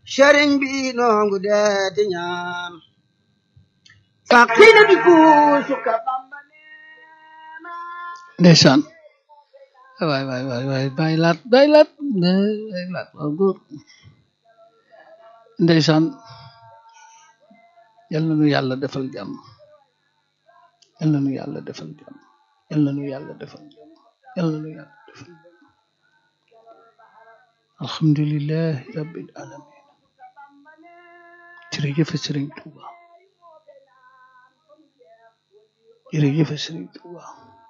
sëriñ bi noongu deeti ñaan faqina bi kuusu ka bamba neena ndeysaan waay waay waay waay bàyyi laat bàyyi laat bàyyi laat waaw góor ndeysaan yal na nu yàlla defal jàmm yal na nu yàlla defal jàmm yal na nu yàlla defal jàmm yal na nu yàlla defal jàmm alhamdulillahi rabbil alamin jërëjëf Sëriñ Tuuba jërëjëf Sëriñ Tuuba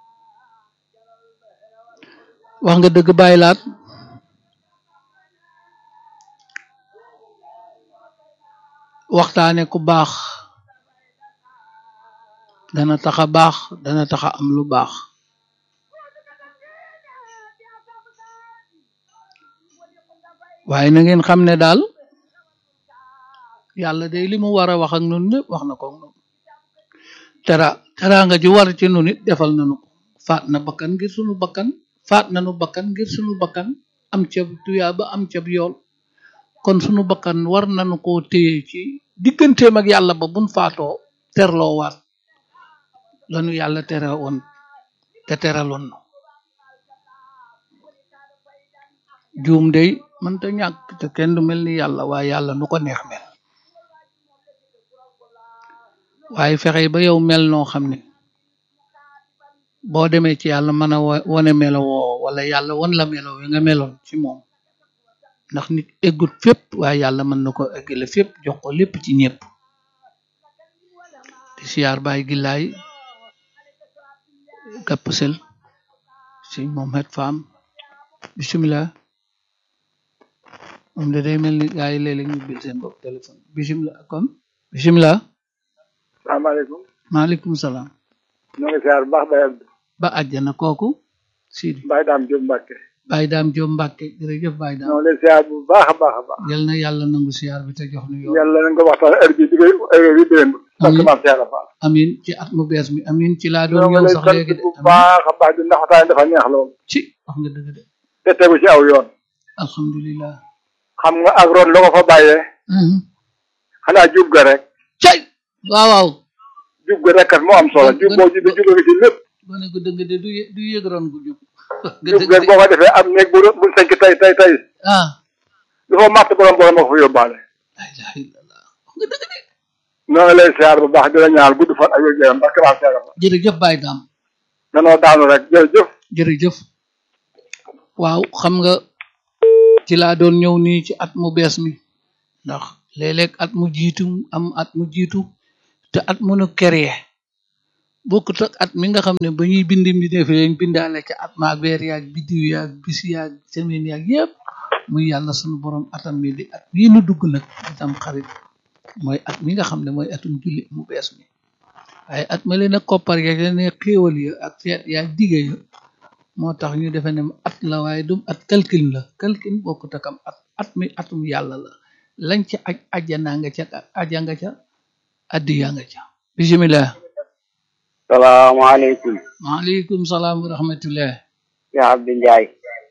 wax nga dëgg bàyyi laat waxtaane ku baax dana tax a baax dana tax a am lu baax waaye na ngeen xam ne daal yàlla day li mu war a wax ak nun lépp wax na ko ak nun tera teraanga ji war ci nun it defal nanu ko faat na bakkan ngir sunu bakkan faat nanu bakkan ngir sunu bakkan am cab tuyaa ba am cab yool kon sunu bakkan war nanu koo téye ci digganteem ak yàlla ba buñ faatoo terloo waat lanu yàlla tere woon te teraloon nu juum day mënta ñàkk te kenn du mel ni yàlla waaye yàlla nu ko neex mel waaye fexe ba yow mel noo xam ne boo demee ci yàlla mën a wane melo woo wala yàlla wan la melo wi nga meloon ci moom ndax nit eggut fépp waaye yàlla mën na ko eggale fépp jox ko lépp ci ñëpp di siyaar baay gillaay gàpp sel sëñ Mohamed Fam bisimilah moom de day mel ni gaa yi léeg-léeg ñu bil seen bopp téléphone bisimilah kon bisimilah salaamaaleykum maaleykum salaam ñoo ngi siyaar bu baax Baye Abdou ba àjjana kooku Sidi Baye Dame Diop Mbacke Baye Daam Jóob Mbàkke jërëjëf Baye Daam ñoo ngi lay siyaar bu baax a baax a baax yal na yàlla nangu siyaar bi te jox nu yoon yàlla nañ ko waxtaan heure bi di koy heure bi démb parce que Amiin. maam Cheikh Fall amin ci at mu bees mi amin ci laa doon ñoo ngi ñëw lay sax sant léegi de bu amin baax a baax di ndax waxtaan dafa neex lool ci wax nga dëgg de te tegu ci aw yoon alhamdulilah xam nga ak ron la ko fa bàyyee Mhm. xanaa jub ga rek cay waaw waaw jub ga rek kat moo am solo jub boo jubee jubee nga ci lépp gone gu dëgg de du yë- du yëg ron gu jub nga jub dëgg ga de boo ko defee am néeg bu bu sañ ci tey tey tey ah lu fa màtt borom borom moo ko fa yóbbaale la ilaha illallah wax nga dëgg de ñoo ngi lay siyaar bu baax di la ñaanal gudd fan ak wér gu yaram parce que maam Cheikh Fall jërëjëf Baye Daam danoo daanu rek jërëjëf jërëjëf waaw xam nga ci laa doon ñëw nii ci at mu bees mi ndax léeg-léeg at mu jiitu am at mu jiitu te at mu nu créé bokkut ak at mi nga xam ne ba ñuy bind mi defee lañ bindaale ca at maag weer yaag biddiw yaag bis yaag semaine yaag yépp muy yàlla sunu borom atam mi di at mii nu dugg nag itam xarit mooy at mi nga xam ne mooy atum julli mu bees mi waaye at ma leen a koppar ya ne xéewal ya ak feet yaa dige ya moo tax ñu defe ne at la waaye dum at calcul la calcul bokkut ak am at at mi atum yàlla la lañ ca aj ajjanaa nga ca aja nga ca addiya nga ca bisimilah salaamaaleykum maaleykum salaam wa rahmatullah yaa Abdou Ndiaye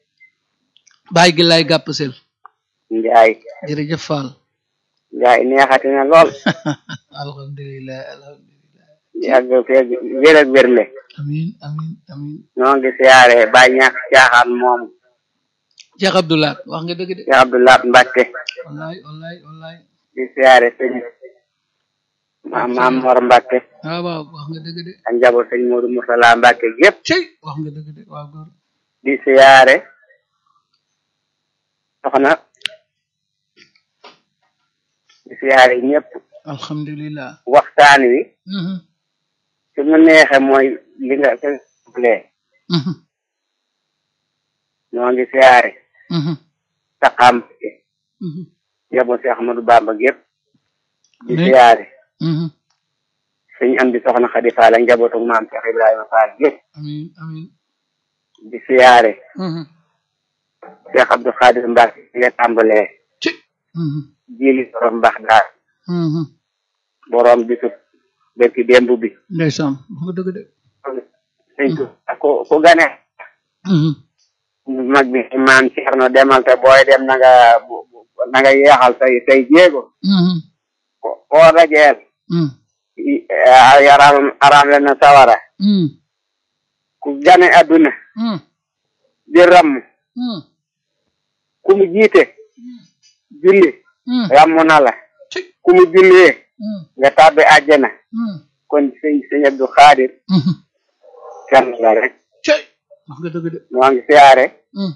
bàyyi gi lay gàpp sel Ndiaye jërëjëf Fall Ndiaye neexati na lool alhamdulilah alhamdulilah yàgg feeg wér ak wérle amin amin amin ñoo ngi siyaare Baye ñàkk caaxaan moom Cheikh Abdoulaat wax nga dëgg de Cheikh Abdoulaye Mbacke wallaay wallaay wallaay di siyaare sëñ maam maam Mor Mbacke waaw waaw wax nga dëgg de ak njaboot sëñ Modou Moussala Mbacke gépp cey wax nga dëgg de waaw góor di siyaare soxna di siyaare ñëpp alhamdulilah waxtaan wi Mhm, su mu neexe mooy li nga lee mhm, ñoo ngi siyaare mhm, saxam mhm, njaboot si Ahmadou Bamba gépp di Ne- siyaare mhm. sëñ am di soxna Xadi Faal ak njabootu maam Cheikh Ibrahima Fall gépp amin amin di siyaare Mhm, Cheikh Abdou Khadir Mbacke di nga tàmbalee ci mhm, jili borom mbax daal mhm. borom bisub berki démb bi ndeysaan wax nga dëgg de sëñ Tuubaa ko ko gane Mhm, mag bi maam Ceerno demal te booy dem na nga bu- bu- na nga yeexal say say jéego mhm ko koo dajeel mhm i- ah, yaram aram le na sawara mhm ku gane adduna mhm di ramm mhm ku mu jiite julli mhm ramm na la ci ku mu jullee mhm nga tàbbi àjjana mhm kon sëñ sëñ Abdou Khadir mhm kenn la rek ci wax nga dëgg de moo ngi siyaare mhm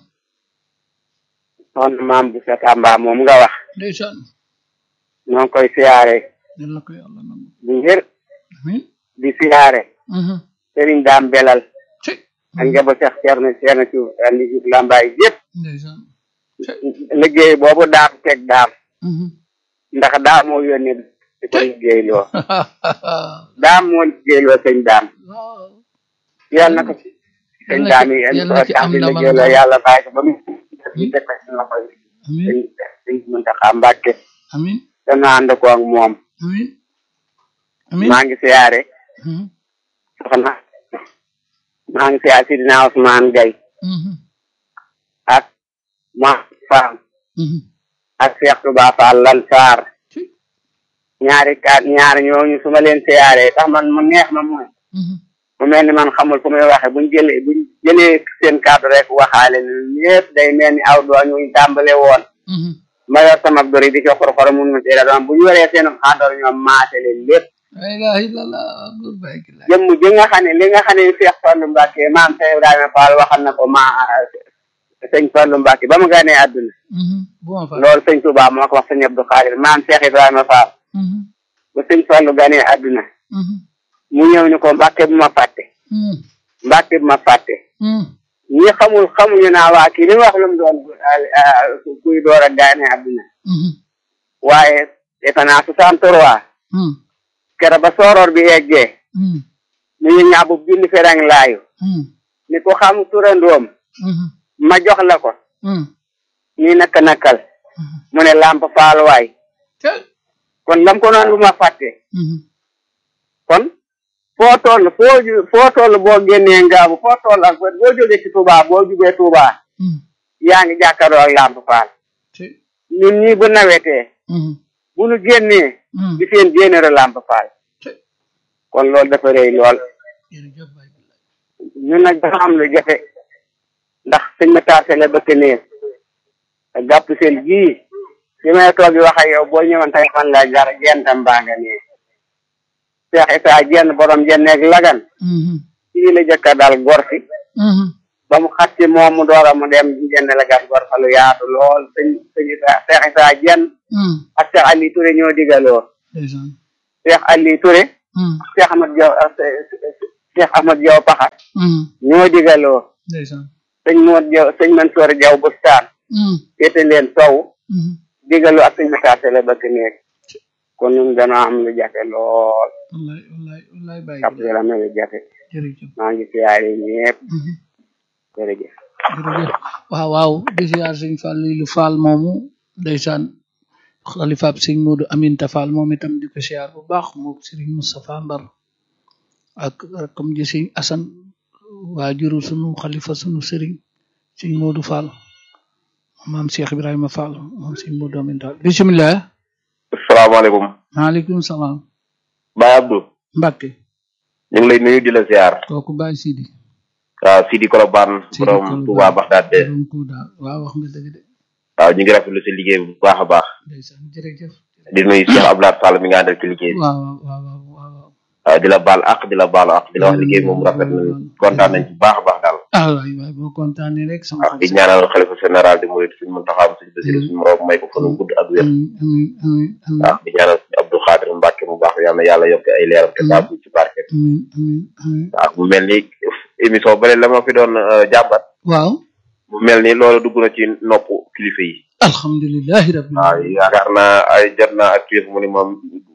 soxna maam bu sa Tamba moom nga wax ndeysaan ñoo ngi koy siyaare yal na ko yàlla nangu bu ngir amin di siyaare mhm sëriñ daam belal ci ak njaboot Cheikh Thierno Thierno ci andi ci lambaay yëpp ndeysaan liggéey boobu daam teg daam mhm ndax daam moo yónni di ko liggéey loo daam moo liggéey loo sëñ daam waaw yàlla na ko sëñ Yàlla daam ci- yi indi yàlla ko ci tax am di ndamal liggéey loo daal. yàlla bàyyi ko ba mu di teg ko ci loxo yi amin sëñ sëñ Muntaxa Mbàkke amin dana ànd ko ak moom amin amin maa ngi siyaare mhm soxna maa ngi siyaare Sidina Ousmane Gaye mhm ak ma faam mhm ak Cheikh Touba Fall Lansar ci ñaari kaat ñaari ñooñu su ma leen siyaaree tax man mu neex ma mooy mhm mu mel ni man xamul fu muy waxe buñ jëlee buñ jëlee seen kàddu rek waxaale ne ñëpp day mel ni aw doo ñu tàmbale woon mhm ma yor sama dori di ko xor-xor mun ma teel a doon bu ñu waree seen xàndor ñoom maase leen lépp la ilaha illallah góor bay ki la jëmm ji nga xam ne li nga xam ne Cheikh Fallou Mbacke maam Cheikh Ibrahima Fall waxal na ko ma sëñ Fallou Mbacke ba mu ganee àdduna mhm bu ma fa loolu sëñ Touba moo ko wax sëñ Abdou Khadir maam Cheikh Ibrahima Fall mhm ba sëñ Fallou ganee àdduna mhm mu ñëw ni ko Mbacke bu ma fàtte mhm Mbacke bu ma fàtte mhm ñi xamul xamuñu naa waa kii li mu wax lu mu doon ah, kuy door a ganee àdduna mhm waaye defe naa soixante trois mhm kera ba sooroor bi eggee mhm ñu ñu ñaabu bind ferang laayu mhm ni ko xam turandoom mhm ma jox la ko mhm nii naka nakal mu ne lamp faaluwaay ci kon lam ko noon lu ma fàtte mhm kon foo toll foo ju foo toll boo génnee ngaabu foo toll ak boo jógee ci Touba boo jugee Touba mhm yaa ngi jàkkaaroo ak lamp faal ci ñun ñii bu nawetee mhm bu nu génnee mhm di seen général lamp faal ci kon loolu dafa rëy lool jërëjëf bay ki la ñun nag dafa am lu jafe ndax sëñ ma taase la bëkk nee te gàpp seen gii fi may toog di wax ak yow boo ñëwoon tey man laa jar gentam baa nga nee Cheikh Issa jenn borom jenneeg lagan mhm fii la jëkka dal gor si mhm ba mu xas ci moom mu door a mu dem jenn lagan gor fa lu yaatu lool sëñ sëñ Issa Cheikh Issa jenn mhm ak Cheikh Ali Touré ñoo digaloo ndeysaan Cheikh Ali Touré mhm Cheikh Ahmad Diaw Cheikh Ahmad Diaw Paxa mhm ñoo digaloo ndeysaan sëñ Moor Diaw sëñ Mansoor Diaw Bustaan mhm féete leen sow mhm digalu ak suñu message la bëgg nekk kon ñun dana am lu jafe lool wallaay wallaay wallaay bay kap ki la la am lu jafe jërëjëf maa ngi siyaare ñëpp mhm jërëjëf jërëjëf waaw waaw di siyaar sëñ Fall lu Fall moomu ndeysaan xalifaab sëñ Modou Aminta Fall moom itam di ko siyaar bu baax moom sëriñ Moustapha Mbar ak comme ji sëñ Assane waajuru sunu xalifa sunu sëriñ sëñ Modou Fall maam Cheikh Ibrahima Fall moom sëñ Modou Aminta Fall bisimilah asalaamaaleykum maaleykum salaam Baye Abdou Mbacke ñu ngi lay nuyu di la ziar kooku Baye Sidi waaw Sidi Kolobane Sidi borom Kolobane. Touba Baxdaad de borom Touba waaw wax nga dëgg de waaw ñu ngi rafetlu si liggéey bu baax a baax ndeysaan jërëjëf di nuyu Cheikh Abdoulaye Sall mi nga àndal ci liggéey bi waaw waaw waaw waaw waaw waaw di la baal ak di la baalu ak di la wax liggéey moom rafet nañu kontaan nañ ci baax a baax daal ah waay waay boo kontaanee rek sama waaw di ñaanal xalifa général di murid suñu Muntaxa suñu Basiru suñu moroom may ko fanu gudd ak wér amiin amiin amiin amiin waaw di ñaanal suñu Abdou Xaadir Mbàkke mu baax yàlla na yàlla yokk ay leeram te baax ci barke amiin amiin amiin waaw mu mel ni émission bële la ma fi doon euh, jàmbat waaw mu mel ni loolu dugg na ci nopp kilifa yi alhamdulilahi rabbil waaw alamin yaakaar naa ay jot naa ak tuuti mu ni moom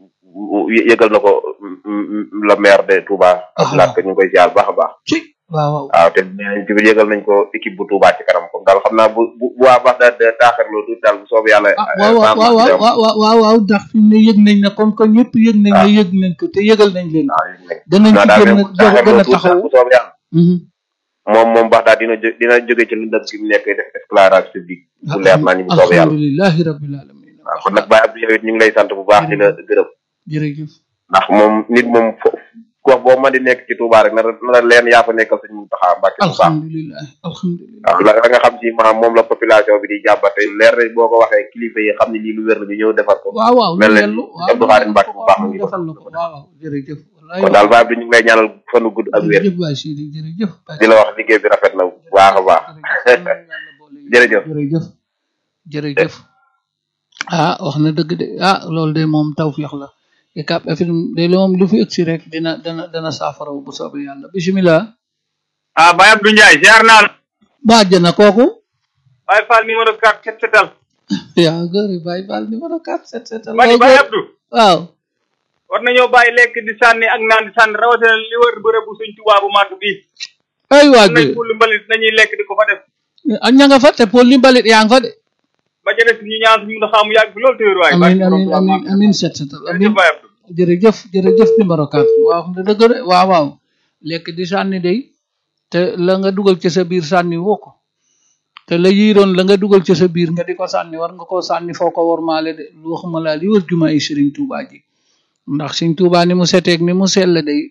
yë- yëgal na ko mm, mm, la maire de Touba. Ah. Abdoulaye Ka ñu ngi koy ziar baax a baax. ci waaw waaw waaw te nee nañ tamit yëgal nañ ko équipe bu Touba ci kanam comme daal xam naa bu bu bu waa baax daal de taaxirloo tuuti daal bu soobee yàlla. ah waaw waaw waaw waaw waaw waaw waaw waaw ndax fi mu ne yëg nañ ne comme que ñëpp yëg nañ ne yëg nañ ko te yëgal nañ leen ko waaw yëg nañ. danañ non ci daal gën a même gën a taaxirloo tuuti taxaw bu soobee yàlla. Mhm. moom moom baax daal dina jó- dina jóge ci lëndëm gi mu nekk def éclairage public bu leer naa ñu bu soobee yàlla alhamdulilahi rabbil alamin waaw kon nag Baye Abdou yow it ñu ngi lay sant bu baax di la gërëm jërëjëf ndax moom nit moom fo gox boo mën di nekk ci Touba rek na la na la leen yaa fa nekkal suñu Muntaxa Mbàkke bu baax alhamdulilah alhamdulilah waaw la la nga xam ci maanaam moom la population bi di jàmbate leer na boo ko waxee kilifa yi xam ne lii lu wér la ñu ñëw defar ko waaw waaw mel lu na yellu ni Abdou Khadre Mbacke bu baax mu ngi ko defal la ko waaw waaw jërëjëf wallaay kon daal Baye Abdou ñu ngi lay ñaanal fanu gudd ak wér jërëjëf Baye Sidi jërëjëf di la wax liggéey bi rafet na bu baax a baax jërëjëf jërëjëf jërëjëf ah wax na dëgg de ah loolu de moom tawfiix la Ucab FM de lu moom lu fi ëgsi rek dina dana dana saafara bu soobee yàlla bisimilah ah Baye Abdou Ndiaye ziar naa la bàjjana kooku Baye Fall numéro 4 set setal yaa góori Baye Fall numéro 4 set setal ma ni Baye Abdou waaw war nañoo bàyyi lekk di sànni ak naan di sànni rawatina li wër bërëb bu suñ Tuubaa bu màgg bii ay waa am nañ fulli mbalit nañuy lekk di ko fa def ak ña nga fa te Paul li mbalit yaa nga fa de ba ca des ñu ñaan suñu ndax mu yàgg fi loolu téwér waay amin amin amin amin set setal amin jërëjëf Baye Abdou jërëjëf jërëjëf numéro 4 waaw nga dëgg de waaw waaw lekk di sànni day te la nga dugal ci sa biir sànni woo ko te la yiiroon la nga dugal ci sa biir nga di ko sànni war nga koo sànni foo ko wormaale de lu waxuma laa li wër jumaa yi Sëriñ Tuubaa ji ndax Sëriñ Tuubaa ni mu seteeg ni mu sell day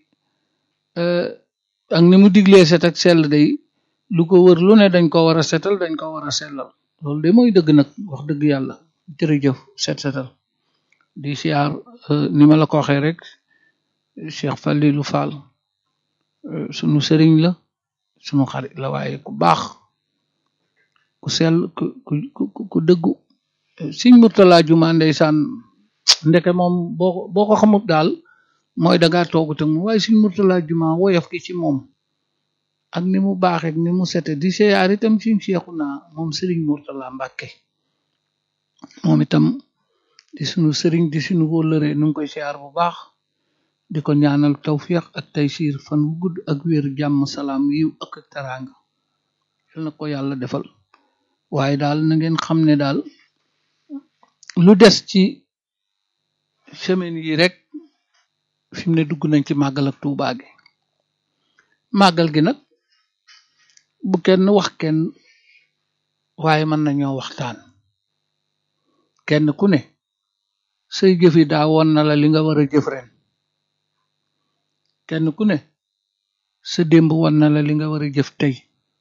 ak ni mu diglee set ak sell day lu ko wër lu ne dañ ko war a setal dañ ko war a sellal loolu de mooy dëgg nag wax dëgg yàlla jërëjëf set setal di siyaar ni ma la ko waxee rek Cheikh Falilou Fall sunu sëriñ la sunu xarit la waaye ku baax ku sell ku ku ku ku dëggu Sëriñ Murtala Juma ndeysaan ndeke moom boo ko boo ko xamut daal mooy dangaa toogu te mu waaye Sëriñ Murtala Juma woyof ki ci moom ak ni mu baaxee ak ni mu sete di siyaar itam Sëriñ Seexuna moom Sëriñ Murtala Mbàkke moom itam di sunu sëriñ di sunu wóllëre nu ngi koy siyaar bu baax di ko ñaanal tawfiq ak taysiir fan wu gudd ak wér jàmm salaam yiw ak ak teraanga yal na ko yàlla defal waaye daal na ngeen xam ne daal lu des ci semaine yi rek fi mu ne dugg nañ ci màggal ak Tuubaa gi màggal gi nag bu kenn wax kenn waaye mën nañoo waxtaan kenn ku ne say jëfi daa woon na la li nga war a jëf ren kenn ku ne sa démb woon na la li nga war a jëf tey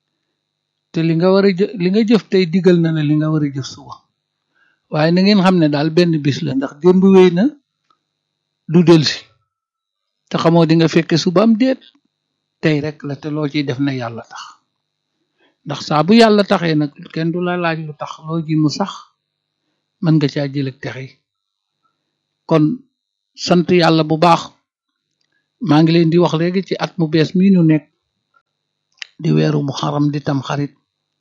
te li nga war a jë li nga jëf tey digal na la li nga war a jëf suba waaye na ngeen xam ne daal benn bis la ndax démb wéy na du delsi te xamoo di nga fekke suba am déet tey rek la te loo ciy def na yàlla tax ndax saa bu yàlla taxee nag kenn du la laaj lu tax loo ji mu sax mën nga caa jël ak texe kon sant yàlla bu baax maa ngi leen di wax léegi ci at mu bees mii nu nekk di weeru mu xaram di tam xarit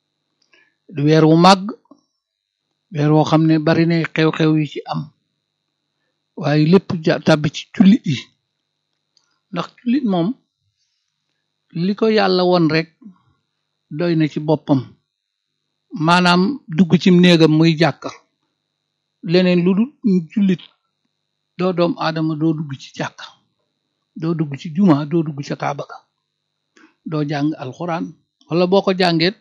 di weer wu màgg weer woo xam ne bari na xew-xew yi ci am waaye lépp ja tàbbi ci jullit yi ndax jullit moom li ko yàlla won rek doy na ci boppam maanaam dugg ci néegam muy jàkka leneen lu dul jullit doo doom aadama doo dugg ci jàkka doo dugg ci juma doo dugg ca kaaba ga doo jàng alxuraan wala boo ko jàngeet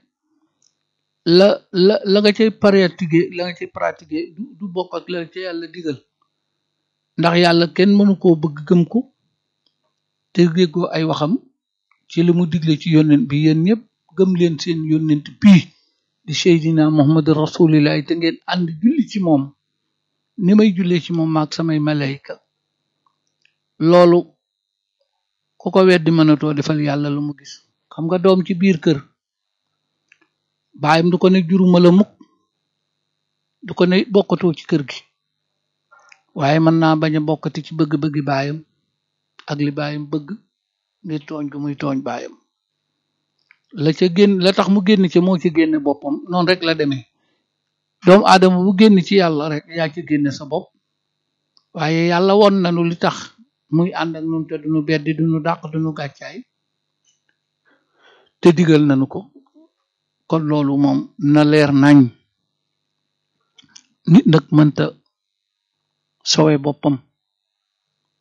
la la la nga cay pratiquer la nga cay pratiquer du du bokk ak la ca yàlla digal ndax yàlla kenn mënu koo bëgg gëm ko te déggoo ay waxam ci li mu digle ci yónnent bi yéen ñëpp gëm leen seen yónnent bii di seydina muhammad rasulillahi te ngeen ànd julli ci moom ni may jullee ci moom maag samay malayka loolu ku ko weddi mënatoo defal yàlla lu mu gis xam nga doom ci biir kër baayam du ko ne juruma la mukk du ko ne bokkatoo ci kër gi waaye mën naa bañ a bokkati ci bëgg-bëggi baayam ak li baayam bëgg ngir tooñ gu muy tooñ baayam la ca génn la tax mu génn ci moo ci génne boppam noonu rek la demee doomu aadama bu génn ci yàlla rek yaa ci génne sa bopp waaye yàlla won nanu li tax muy ànd ak nun te duñu beddi duñu dàq duñu gàccaay te digal nanu ko kon loolu moom na leer nañ nit nag mënta sowe boppam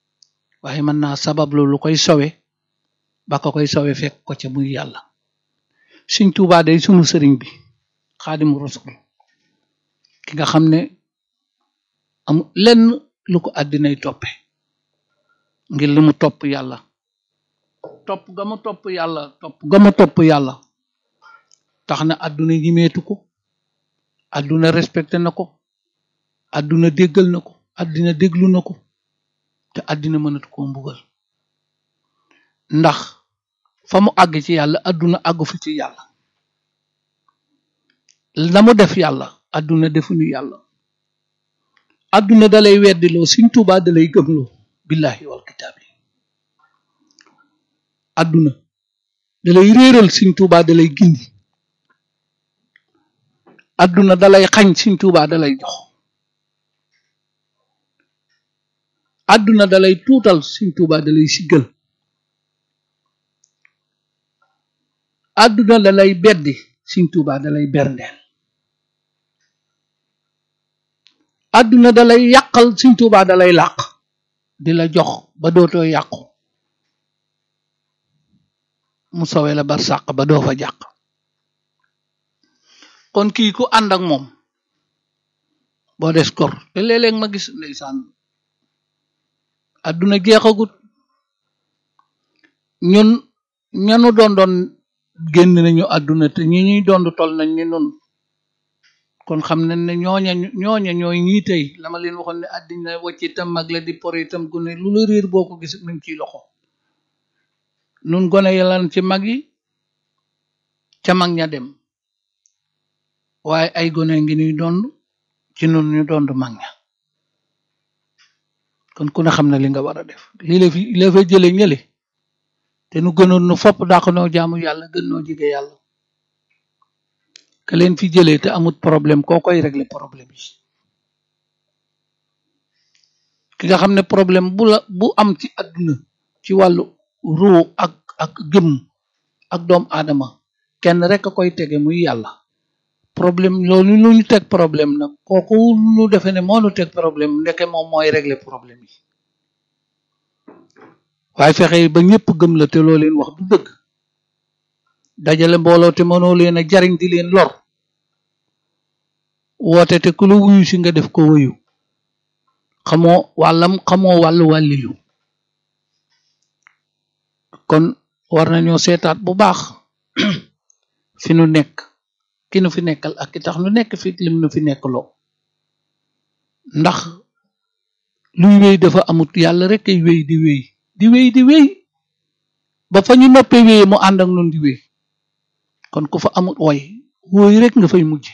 waaye mën naa sabablu lu koy sowe ba ko koy sowe fekk ko ca muy yàlla Sëñ Tuubaa day sunu sëriñ bi xaadimu rasul ki nga xam ne am lenn lu ko àddinay toppe ngir li mu topp yàlla topp ga mu topp yàlla topp ga mu topp yàlla tax na àdduna ñimeetu ko àdduna respecté na ko àdduna déggal na ko àddina déglu na ko te àddina mënatu koo mbugal ndax fa mu àgg ci yàlla àdduna àggu fi ci yàlla na mu def yàlla àdduna defuñu yàlla àdduna dalay weddiloo Sëñ Tuubaa dalay gëmloo billahi wal kitaabi àdduna dalay réeral Sëñ Tuubaa dalay gindi àdduna dalay xañ Sëñ Tuubaa dalay jox àdduna dalay tuutal Sëñ Tuubaa dalay siggal àdduna dalay beddi Sëñ Tuubaa dalay berndeel àdduna dalay yàqal Sëñ Tuubaa dalay làq di la jox ba dootoo yàqu mu sowe la bar sàq ba doo fa jàq kon kii ku ànd ak moom boo des kor te léeg-léeg ma gis ndeysaan àdduna jeexagut ñun ñanu doon doon génn nañu àdduna te ñi ñuy doon tol nañ ni nun kon xam nañ ne ñooña ñooña ñooy ñii tey la ma leen waxoon ne àddina wacc itam mag la di por itam gune lu la réer boo ko gis nañ ciy loxo nun gone yalan ci mag yi ca mag ña dem waaye ay gone ngi ñuy dond ci nun ñu dond mag ña kon ku ne xam na li nga war a def lii la fi la fa jële ñële te nu gënoon nu fopp dàq noo jaamu yàlla gën noo jige yàlla ka leen fi jëlee te amut problème koo koy régler problème yi ki nga xam ne problème bu la bu am ci àdduna ci wàllu ruu ak ak gëm ak doom aadama kenn rek a koy tege muy yàlla problème loolu lu ñu teg problème nag kooku nu defe ne moo nu teg problème ndeke moom mooy régler problème yi waaye fexe ba ñëpp gëm la te loo leen wax du dëgg dajale mbooloo te mënoo leen a jariñ di leen lor woote te ku la wuyu si nga def ko wuyu xamoo wàllam xamoo wàllu wàllilu kon war nañoo seetaat bu baax fi nu nekk ki nu fi nekkal ak ki tax nu nekk fi lim nu fi nekk loo ndax luy wéy dafa amut yàlla rek ay wéy di wéy di wéy di wéy ba fa ñu noppee wéy mu ànd ak nun di wéy kon ku fa amut woy wóoy rek nga fay mujj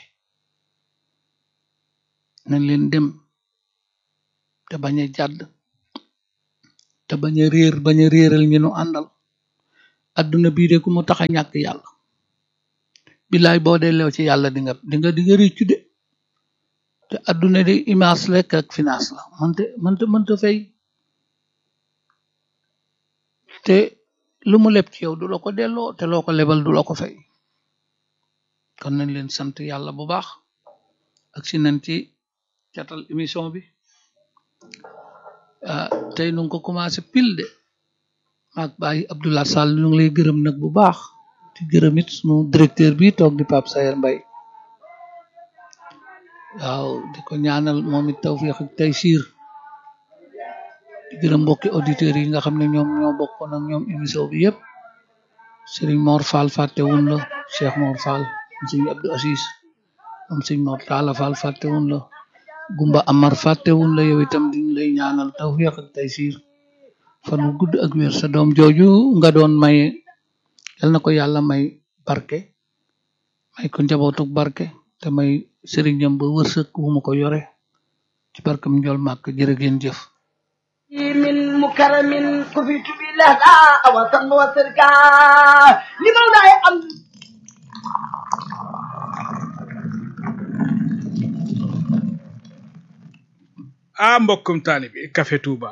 nañ leen dem te bañ a jàdd te bañ a réer bañ a réeral ñu nu àndal adduna bii de ku mu tax a ñàkk yàlla billaay boo delloo ci yàlla di nga di nga di nga réccu de te adduna de image lekk ak finance la mënte mënte mënte fay te lu mu leb ci yow du la ko delloo te loo ko lebal du la ko fay kon nañ leen sant yàlla bu baax ak si nañ ci catal émission bi ah tey nu ngi ko commencé pile de maag bàyyi Abdoulaye Sall ñu ngi lay gërëm nag bu baax di gërëm it sunu directeur bi toog di Pape Sayer Mbaye waaw di ko ñaanal moom it tawfiq ak taysiir di gërëm mbokki auditeurs yi nga xam ne ñoom ñoo bokkoon ak ñoom émission bi yëpp Serigne Mor Fall fàttewun la Cheikh Mor Fall am sëñ Abdou Assis am sëñ Mor Talla Fall fàttewun la Gumba Amar fàttewun la yow itam diñ lay ñaanal tawfiq ak taysiir fan wu gudd ak wér sa doom jooju nga doon may yal na ko yàlla may barke may ko njabootuk barke te may sëriñam ba wërsëg wu mu ko yore ci barkam njol màkk jërë ngeen jëf من مكرم كفيت بالله وصل وسركا لمولاي أمر ah mbokkum taalibi Café Touba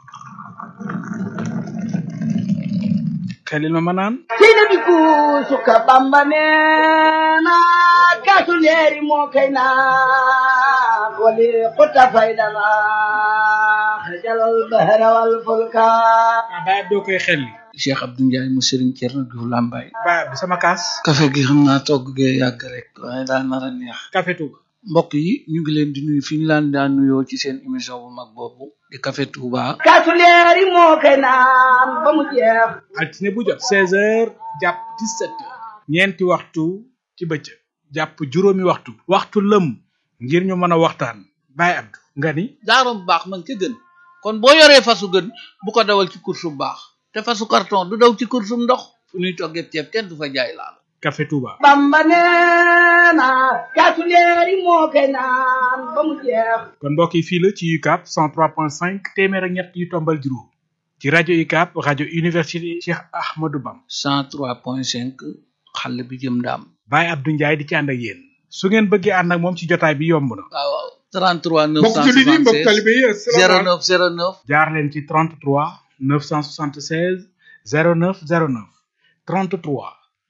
xelil ma ma naan seynabi kuusuka bamba neena kaasu leeri moo kay naa wali xuta faydala أخرج البحر والفلك ah Baye Abdou koy xel li Cheikh Abdou Ndiaye mu Serigne Thierno Diouf Lambaye Baye Abdou sama kaas café gi xam naa togg gee yàgg rek waaye daa nar a neex Café Touba mbokk yi ñu ngi leen di nuyu fi ñu laan daan nuyoo ci seen émission bu mag boobu di café Touba kaasu leer yi moo koy naan ba mu jeex altine bu jot 16h jàpp 17h ñeenti waxtu ci bëccëg jàpp juróomi waxtu waxtu lëm ngir ñu mën a waxtaan Baye Abdou nga ni daaro bu baax man ca gën kon boo yoree fasu gën bu ko dawal ci course bu baax te fasu carton du daw ci course bu ndox fu ñuy toggee ceeb kenn du fa jaay laal Café Touba Bamba nee na kaasu leer yi moo koy naan ba mu jeex kon mbokk yi fii la ci UCAB 103.5 téeméer ak ñett yu tombal juróom ci rajo UCAB rajo université Cheikh Ahmadou Bam 103.5 xale bi jëm ndaam Baye Abdou Ndiaye di ci ànd ak yéen su ngeen bëggee ànd ak moom ci jotaay bi yomb na waaw waaw 33 mbokk jullit yi mbokk 976 talibé yi asalaamaaleykum 09 09 jaar leen ci 33 976 09 09 33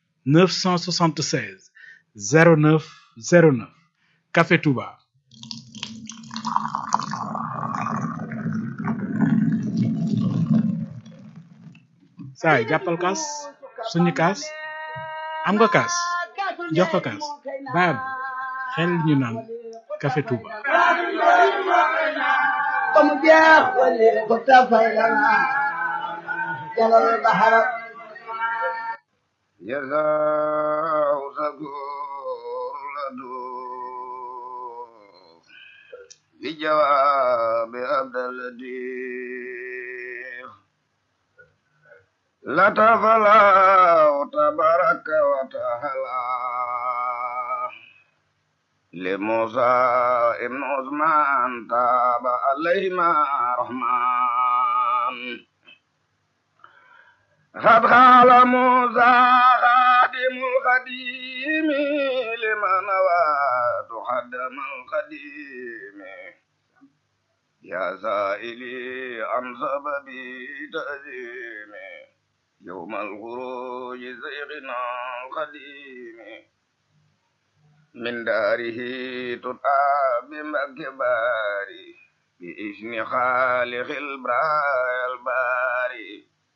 976 09 09 Café Touba saay jàppal kaas suñu kaas am nga kaas jox ko kaas baab xel ñu naan Café Touba ba mu jeex wali ko tafay lana jalal bahara جزاء شكور لدو بجواب عبد اللطيف لتفلا تبارك وتعالى لموسى ابن عثمان تاب عليهما رحمن قد قال موسى خادم القديم لمن واد خدم القديم يا سائلي عن سبب تأذيم يوم الخروج زيغنا القديم من داره تدعى بمكباري بإذن خالق البرايا الباري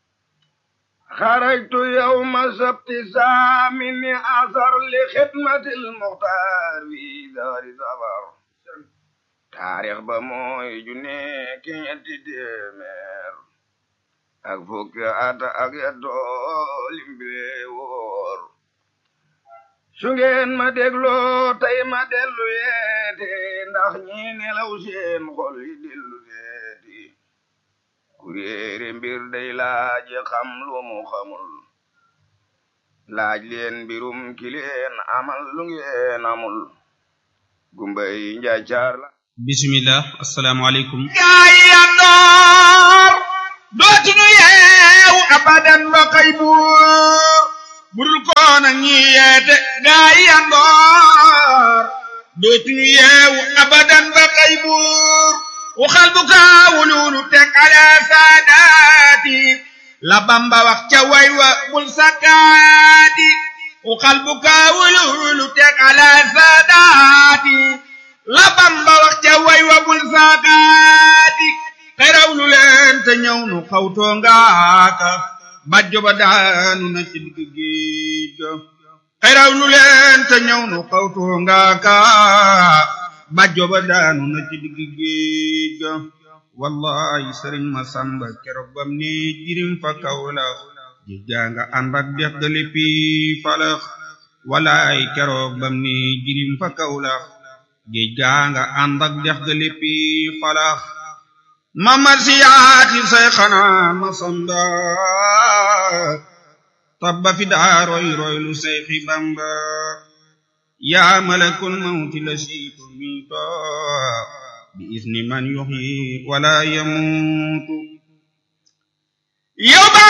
خرجت يوم سبت سامن أثر لخدمة المختار في دار سفر تاريخ بموي جوني كينتي ديمير ak fukki at ak yeddool mbile woor su ngeen ma dégloo tey ma dellu yeete ndax ñi nelaw seen xol yi dellu seeti kuréere mbir day laaj xam lu mu xamul laaj leen mbirum ki leen amal lu ngeen amul gumbay njaacaar la bismillah asalaamaaleykum gaay ya door dootuñu yeew abadan ba kay buur budul koona ñi yeete gaay ya door dootuñu yeew abadan ba kay buur waxal bu kaawululu teg ala saadaati la bamba wax ca way wa bul sakkaati waxal bu kaawululu teg ala saadaati la bamba wax ca way wa bul sakkaati xeraw lu leen te ñëw nu xawtoo ngaaka bajjo ba daanu na ci digg géej ga xeraw lu leen te ñëw nu xawtoo ngaaka bajjo ba daanu na ci digg géej ga wallahi sëriñ ma samba keroog bam ne jirim fa kawlax ji janga ànd ak dex ga léppi falax wallahi keroog bam ne jirim fa kawlax ji janga ànd ak dex ga léppi falax mamar siyaati say xanaa ma samba tabba fi daa roy roy lu say xi bamba yaa malakul mawti la siitu miito bi isni man yuxyi wala yamuutu yow ba